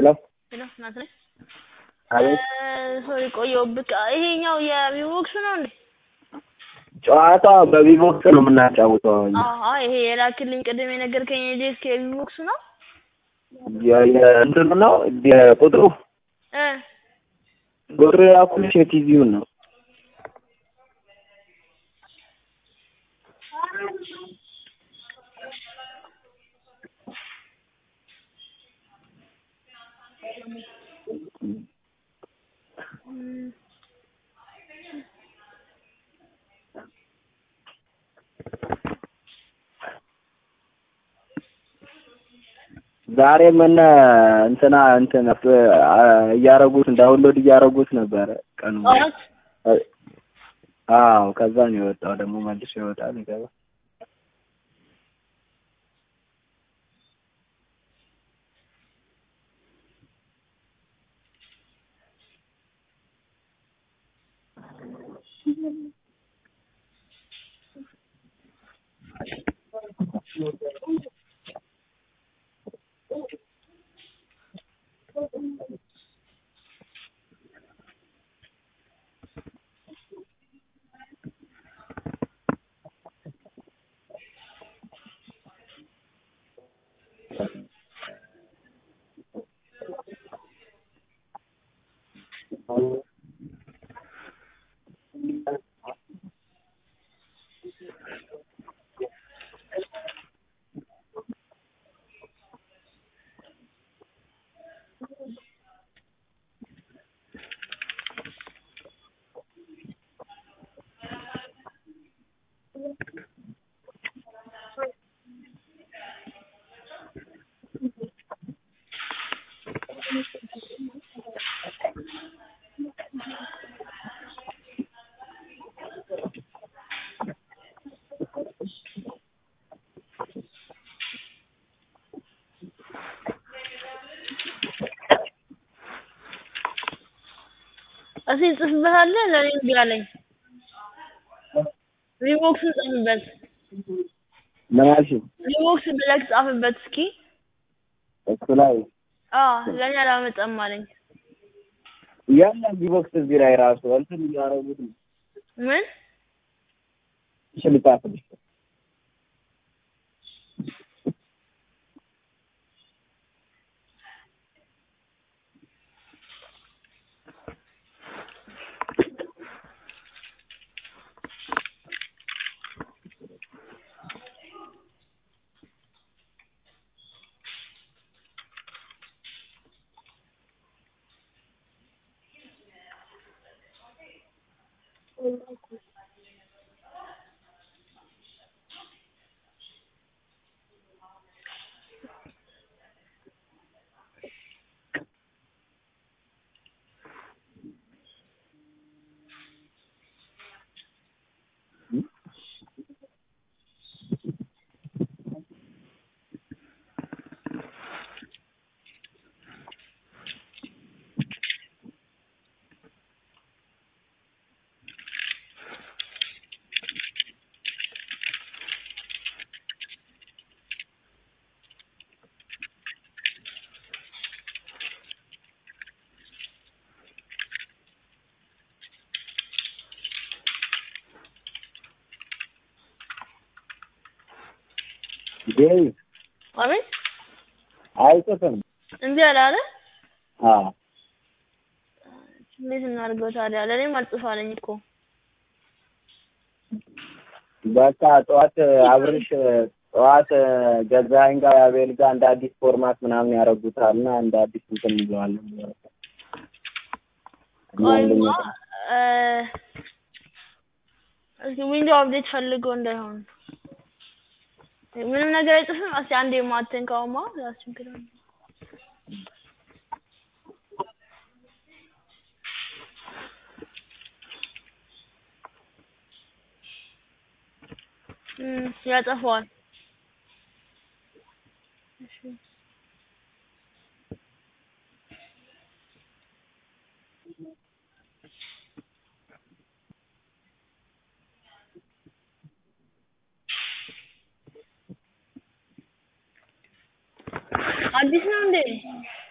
ሄሎ ሄሎ ናት ነኝ። አቤት ሶሪ ቆየሁብህ። ይሄኛው የቪቮክስ ነው እንዴ? ጨዋታ በቪቮክስ ነው የምናጫውተው። አዎ ይሄ የላክልኝ ቅድም የነገርከኝ የጄስክ የቪቮክስ ነው የ- የ- እንትኑ ነው የቁጥሩ እ ቁጥሩ ያኩልሽ የቲቪውን ነው። ዛሬ ምን እንትና እንትን እያረጉት ዳውንሎድ እያረጉት ነበረ ቀኑ ጠዋት አዎ ከዛ ነው የወጣው ደግሞ መልሶ ይወጣል ይገባ እስኪ ጽፍበታለህ ለእኔ እምቢ አለኝ። ቪቮክስን ጻፍበት። ምን አልሽኝ? ቪቮክስ ብለህ ጻፍበት እስኪ። እሱ ላይ አዎ ለእኔ አላመጣም አለኝ። ያለ ቪቮክስ እዚህ ላይ ራሱ እንትን እያረጉት ነው። ምን እሺ ልጻፍልሽ ዴይ አቤት አይጽፍም። እምቢ አለ አለ። አዎ እንዴት እናድርገው ታዲያ? ለእኔም አልጽፍ አለኝ እኮ። በቃ ጠዋት አብርሽ ጠዋት ገዛኸኝ ጋር አቤል ጋር እንደ አዲስ ፎርማት ምናምን ያደርጉታል እና እንደ አዲስ እንትን ይዘዋለን። ቆይማ እ እስኪ ዊንዶ አፕዴት ፈልጎ እንዳይሆን ምንም ነገር አይጽፍም። እስኪ አንዴ ማተን ካውማ ያስቸግራል። እም ያጠፋዋል። እሺ አዲስ ነው እንዴ?